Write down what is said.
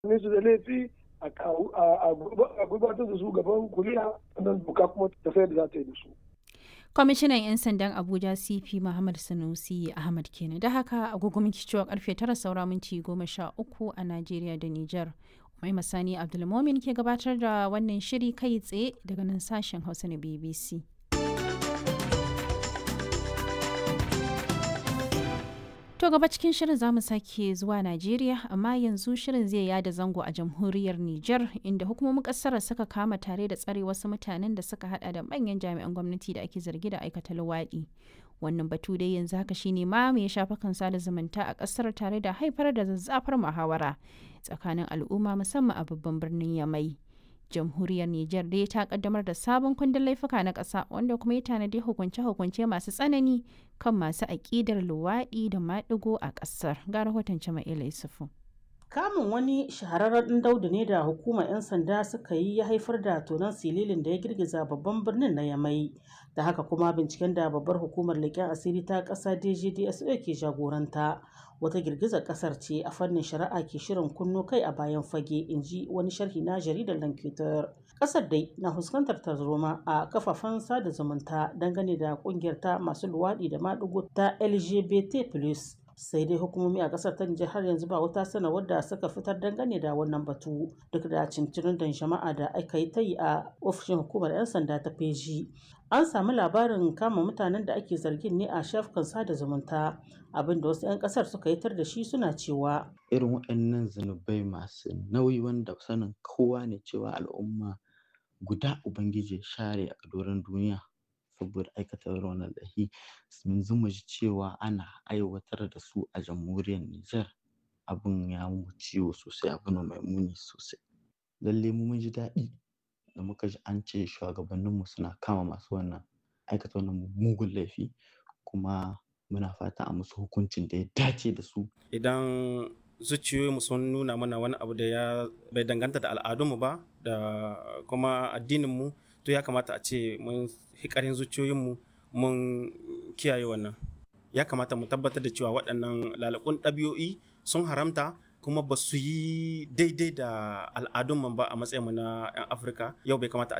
ne su da laifi a gurbatar da su gaban kuliya sannan buka kuma tafiyar da za ta yi da su. kwamishinan 'yan sandan abuja cp muhammad sanusi ahmad kenan da haka agogo minti cewa karfe tara saura minti goma sha uku a najeriya da niger mai masani abdulmomin ke gabatar da wannan shiri kai tsaye daga nan sashen hausa na bbc To gaba cikin shirin za mu sake zuwa Najeriya amma yanzu shirin zai yada zango a jamhuriyar Nijar inda hukumomin kasar suka kama tare da tsare wasu mutanen da suka hada da manyan jami'an gwamnati da ake zargi da aikata luwaɗi. Wannan batu dai yanzu haka shine ma mai shafa kan sada zumunta a kasar tare da haifar da zazzafar muhawara tsakanin al'umma musamman a babban birnin Yamai. jamhuriyar Nijar dai ta kaddamar da sabon kundin laifuka na ƙasa wanda kuma ya tanadi hukunce-hukunce masu tsanani kan masu aƙidar luwaɗi da maɗigo a ƙasar. Ga rahoton Jama'ila Yusufu. Kamun wani shahararren daudu ne da hukumar 'yan sanda suka yi ya haifar da tonon sililin da ya girgiza babban birnin na Yamai. Da haka kuma binciken da babbar hukumar leƙen asiri ta ƙasa DGDSO ke jagoranta. Wata girgizar ƙasar ce a fannin shari'a ke shirin kunno kai a bayan fage in ji wani sharhi na jaridar Lankitar. Ƙasar dai na fuskantar tarzoma a kafafen sada zumunta dangane da ƙungiyar ta masu luwaɗi da maɗigo ta LGBT+. sai dai hukumomi a kasar ta Nijar har yanzu ba wata sanarwar da suka fitar dangane da wannan batu duk da cincirin da jama'a da aka yi ta yi a ofishin hukumar 'yan sanda ta feji an samu labarin kama mutanen da ake zargin ne a shafukan sada zumunta abin da wasu 'yan kasar suka yi tar da shi suna cewa irin waɗannan zunubai masu nauyi wanda sanin kowa ne cewa al'umma guda ubangiji share a doron duniya saboda aikata wannan lahi yanzu mu ji cewa ana aiwatar da su a jamhuriyar Nijar abin ya mu ciwo sosai abu ne mai muni sosai lalle mu mun ji daɗi da muka ji an ce shugabanninmu suna kama masu wannan aikata wannan mugun laifi kuma muna fata a musu hukuncin da ya dace da su idan zuciyoyinmu sun nuna mana wani abu da ya bai danganta da al'adunmu ba da kuma addininmu to ya kamata a ce mun hikarin zuciyoyinmu mun kiyaye wannan ya kamata mu tabbatar da cewa waɗannan lalakun ɗabi'o'i sun haramta kuma ba su yi daidai da al'adunmu ba a matsayinmu na 'yan afirka yau bai kamata a